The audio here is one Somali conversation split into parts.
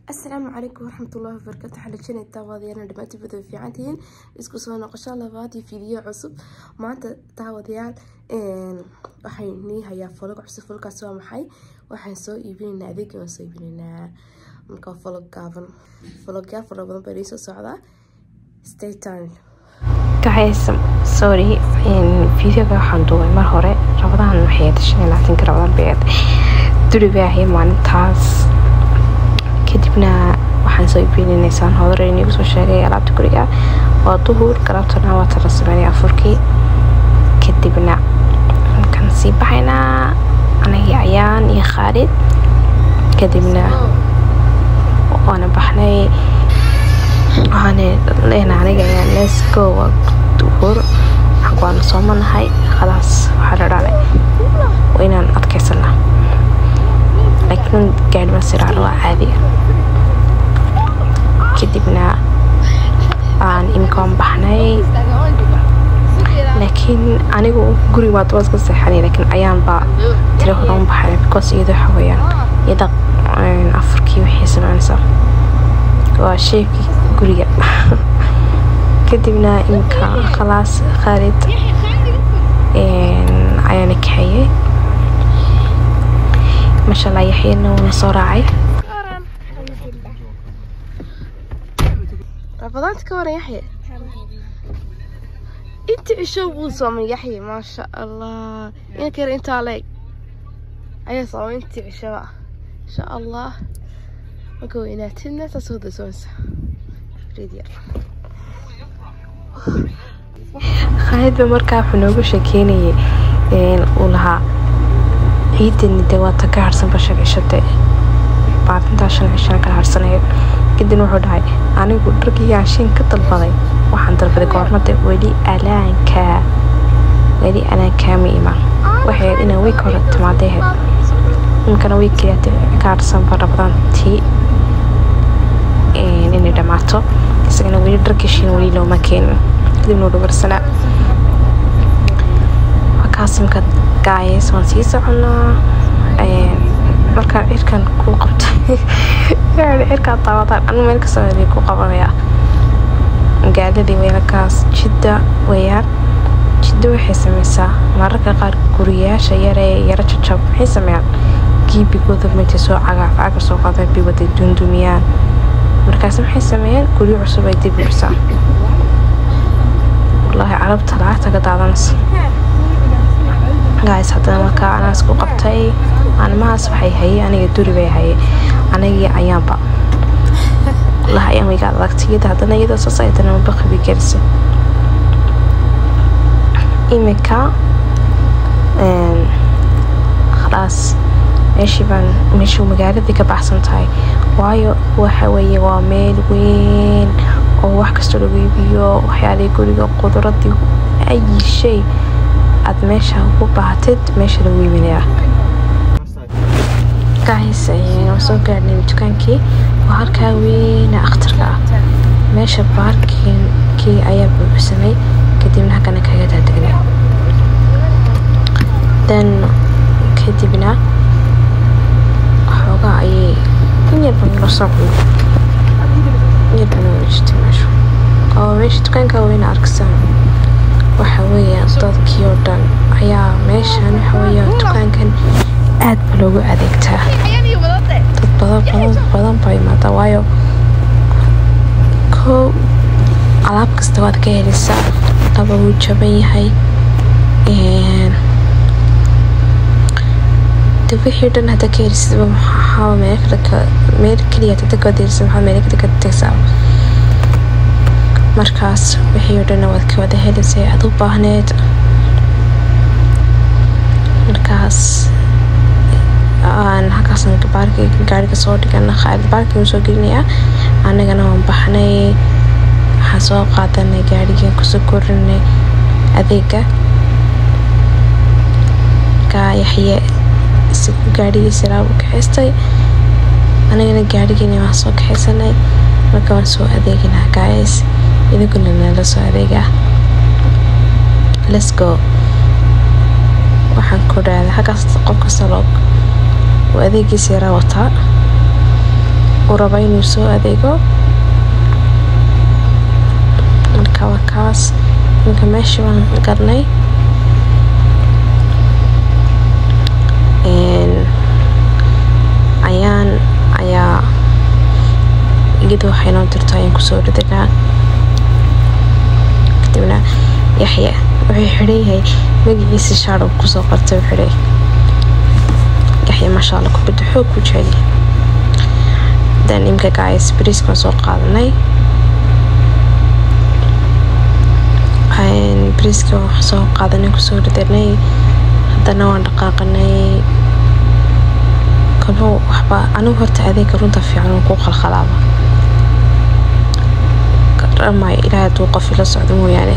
asalaamu calaykum waraxmatullahi wabarakatu waxaan rajeynayaa daawadayaal dhammaantiin wada fiicantihiin isku soo noqosho labaad iyo fiidiyo cusub maanta daawadayaal waxay nii hayaa folog cusub folkaas waa maxay waxaan soo iibinaynaa adeegii waan soo iibinaynaa marka folog gaaban fologyaal fara badan baa soo socdaa stay tuned guys sorry videoga waxaan duubay mar hore rabadahan waxay shan iyo labaatanka rabadaan beed duri bay ahay maalintaas kadibna waxaan soo iibinaysaan hodar inigu soo sheegay alaabta guriga waa duhur galabtana waa tala sameynay afurkii kadibna halkan sii baxaynaa anagii ayaan iyo khaalid kadibna waana baxnay waxaan leenahay aniga ayaan let's go waa duhur waana soomanahay khalaas waxaa la dhalay waa inaan adkaysanaa laakiin gaadhi ma siraaro waa caadi kadibna aan imkaan baxnay laakiin anigu guriga waa dabas ka seexanay laakiin ayaan baa tira hore u baxay because iyada waxa weeyaan iyada afurkii waxay sameynaysaa waa sheekii guriga kadibna imka khalaas khaalid ayaana kaxeeyey masha allah yaxyana wuuna soo raacay rabadaanta ka waran yaxye inta cisho buu soomay yaxye maasha allah inanka yar intaa leeg ayaa soomay intii cishaba insha allah marka weynaatidna saas wada soonsa yar khaalid ba markaa wuxuu noogu sheekeynayay uu lahaa ciidani dee waa ta ka harsan basha cishade maalintaa shan cishana kala harsanayo kadibna wuxuu dhahay anigu dharkii yaashiin ka dalbaday waxaan dalbaday goormada weli alaankaa weli alaankaama imaan waxay ahayd inaan week hore timaaday ahayd imkana weekkiyaate ka harsanba rabadaan tii inay dhammaato isagana weli dharkishiin weli looma keenin kadibna u dhabarsanaa markaas imka gaayes waan sii soconaa markaan cirkan ku qabtay cirkaa daawadaan anu meel kasoo helay ku qabanayaa magaaladii weelakaas jidda weeyaan jidda waxay sameysaa mararka qaar guriyaasha yaree yaro jajab maxay sameeyaan giibigooda meetay soo cagaaf caga soo qaadaan bay wada duundumiyaan markaas maxay sameeyeen guryo cusub ay dib u dhisaan wallaahi carabta lacagta ka daadanaysa gaas haddana markaa anaas ku qabtay maalmahaas waxay hayay aniga duri bay hayay anigii ayaanba wallaahi ayaan wayga adagtay iyada haddana iyadoo saas ay haddana baqi bay gelisay imika khalaas meeshii baan meeshuu magaaladii ka baxsan tahay waayo waxa weeye waa meel weyn oo wax kastoo lagu iibiyo waxyaalihii guriga quduradii ayi shay aad meesha ugu baahatid meesha lagu iibinayaa gays waan soo gaarnay dukaankii waa halkaa weyna akhtarka ah meesha baarkinkii ayaa buuxsamay kadibna halkana kaga daadagnay dan kadibna xoogaa ayay in yarba nala soo cuno in yarba nala jirtay meesha oo meesha dukaanka weyna arkasaan waxa weeyaan dadkii oo dhan ayaa meeshan waxa weeyaan dukaankan aad ba loogu adeegtaa dad badan badan badan baa imaada waayo kow alaab kasta waad ka helaysaa laba wuu jaban yahay de wixii dhan hadda ka helisidba maxaa meel kale meel keliya hadda ka helisid maxaa meel kale ka tagsaa markaas wixii oo dhanna waad ka wada helaysay aad u baahneed markaas aan halkaasna baarkii gaariga soo dhigana khaalid baarkii soo gelinayaa annagana waan baxnay waxaan soo qaadanay gaarigii kusoo korinay adeega markaa yaxye isagu gaarigiisa laabu kaxaystay annagana gaarigiina waan soo kaxaysanay marka waan soo adeeginaa gaayas idinkuna nala soo adeegaa let's go waxaan ku dhahday halkaas qof kasta loo uu adeegiisa yaraa wataa uu rabo inuu soo adeego marka waa kaas iminka meeshii baan galnay ayaan ayaa iyadu waxay noo dirto ayaan kusoo ridinaa kadibna yaxya wuxuu xidhan yahay magaciisa shaadhow kusoo qortay wuxuu leeyahay yaxya maasha allah kubadda xoog ku jecel dan imka gaayas bariiskan soo qaadanay bariiska wax soo qaadanay kusoo ridanay haddana waan dhaqaaqanay kalbo waxba anigu horta adeega runta fiican uu ku qalqalaaba garamayo ilaahay hadduu qof ila socdo mooyaane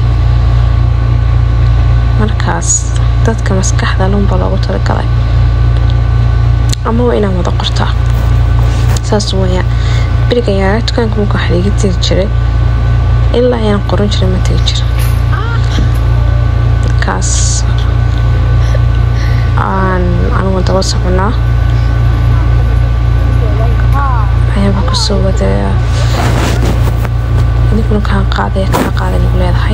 markaas dadka maskaxda lunba loogu talagalay ama waa inaan wada qortaa saas wayaan beriga yaraa dukaanka marka wax liiga tiri jiray ilaa ayaan qoran jiray ma tegi jira markaas aan anigu daba soconaa ayaaba kusoo wada idinkuna kaan qaaday kaa qaaday nagu leedahay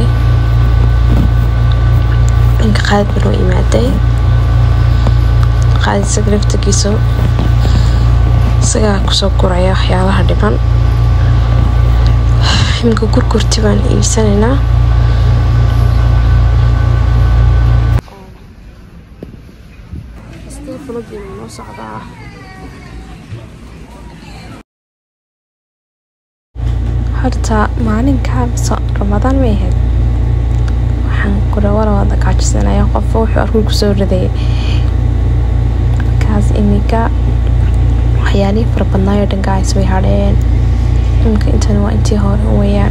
ninka qaadid banoo imaaday qaadid isaga laftagiisa isagaa kusoo guraya waxyaalaha dhiban iminka gurgurti baan iibsanaynaa noo socdaa horta maalinkaa ramadaan may ahayd waxaan kurawala wada gaajisanaya qofba wuxuu arkuu kusoo ridayay markaas iminka waxyaalihii fara badnaayo dhangaas way hadheen iminka intana waa intii hore weyaan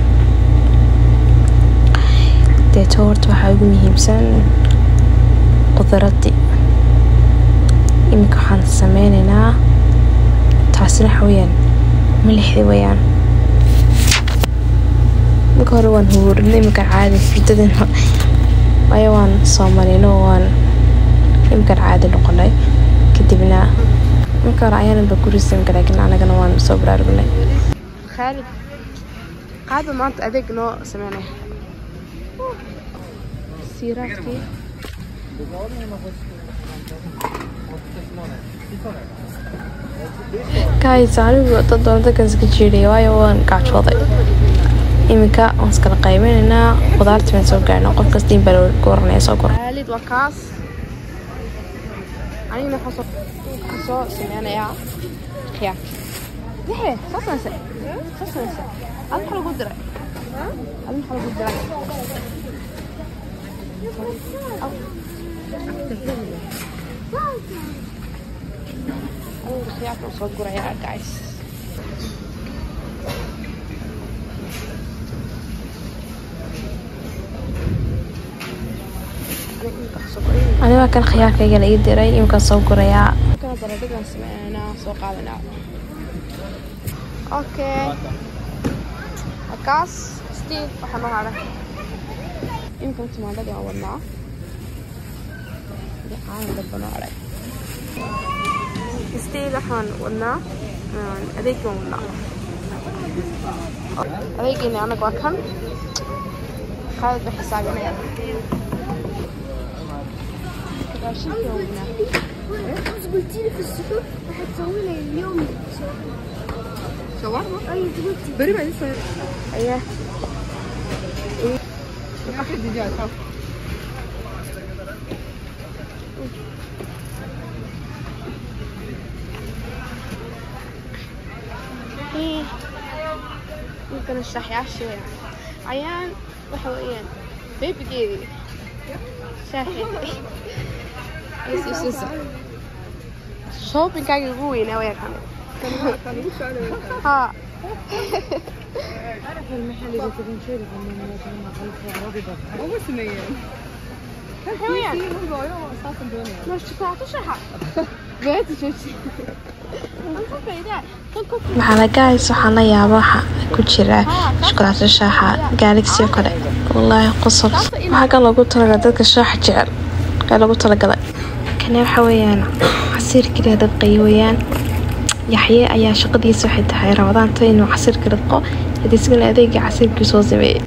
deeto horta waxaa ugu muhiimsan qudaradii iminka waxaan sameynaynaa taasina waxa weyaan milixdii weyaan marka hore waan huurinay iminkan caadi furdadana waayo waan soomalino waan iminkan caadi noqonay kadibna marka hore ayaanaba gurisan laakiin anagana waan soo baraarugnay khaalid qaadba maanta adeeg noo sameynaya siiraadkii guys anigu dad doona dadkan iska jiidhaya waayo waan gaajooday iminka waan iskala qaybinaynaa qudaartii baan soo gaarnaa qof kasta in baa gooranaya soo gor khaalid waa kaas anigana waxaan soo waxaan soo sameynayaa khiyaar yaxe soo sameysa soo sameysa ad maxaa lagu diray ad maxaa lagu diray anigu khiyaarka soo gurayaa guys aniga kan khiyaarkayga la ii diray iminkaan soo gurayaa kana baradhadan sameynaa soo qaadanaa okay kaas steve waxaa noo hadhay iminkan tumaandhadii aan wadnaa caana damba noo hadhay steve waxaan wadnaa adeegii waan wadnaa adeegiina anaga waa kan qaalid ba xisaabinaya raashinkii waan wadnaa خلاص قلتي لي في السحور هتسوي لي اليوم shawarma اي انت قلتي beri baa idin soo ayaa ممكن الشاحياش عيان waxa weeyaan beebigeedii shaaxeedii is isusa shoppingkaagii ugu weynaa wayaan xamay ها حلوين مش تعطوا شحة بيت شوشي maxaa guys waxaan la yaaba waxa ku jira shukulaato shaaxa gaalagsi oo kale wallaahi qosol waxaa kan loogu talagalay dadka shaaxa jecel ee lagu talagalay kane waxa weeyaan casiir keliya dad qaywayaan yaxye ayaa shaqadiisa waxay tahay rabadaanta inuu casirka ridqo hadii isagana adeegii casirkii soo sameeyey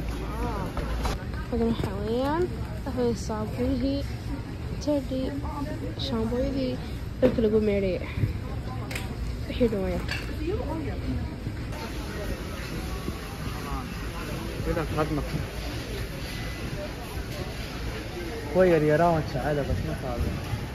hadan waxaa weeyaan waxay saabuunihii tedhii shaambooyadii dharka lagu meedhaya wixii dhawaya kuwa yaryaraa waan jecela bas ma qaado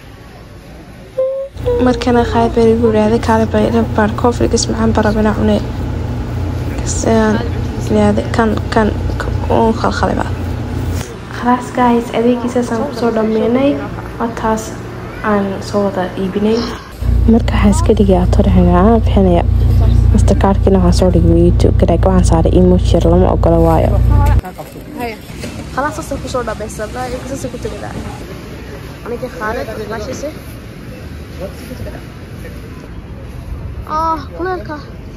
markana qaad baa igu yidhaahday kaale baybar koofrigas macaan barabana cunee kasaan yidhaahday kan kan uun khalkhaliba khalaas guys adeegiisaasaan kusoo dhammeynay wataas aan soo wada iibinay marka waxaan iska dhigay atorixinaa bixinaya mastercardkiina waxaan soo dhigay youtube garaag waxaan saaray emoji yar lama ogola waayo khalaas saasay kusoo dhamaysanaa iyaga saasay ku tegadaa aniga khaalid ilaashiise ah kuleelka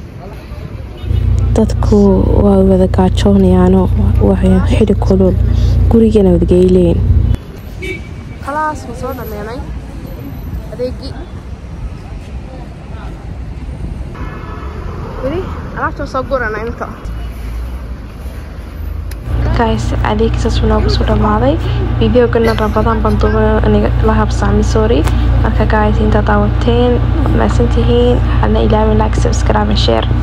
dadku waa wada gaajoonayaano waxay xili kulul gurigana wadageyleen khalaas waan soo dhameynay adeegii weli alaabta soo gurana imika guys adeegsaas noogu soo dhamaaday videogana rabadaan baan duuba aniga la habsaami sorry marka guys inta daawateen maasantihiin hana ilaawin like subscribe and share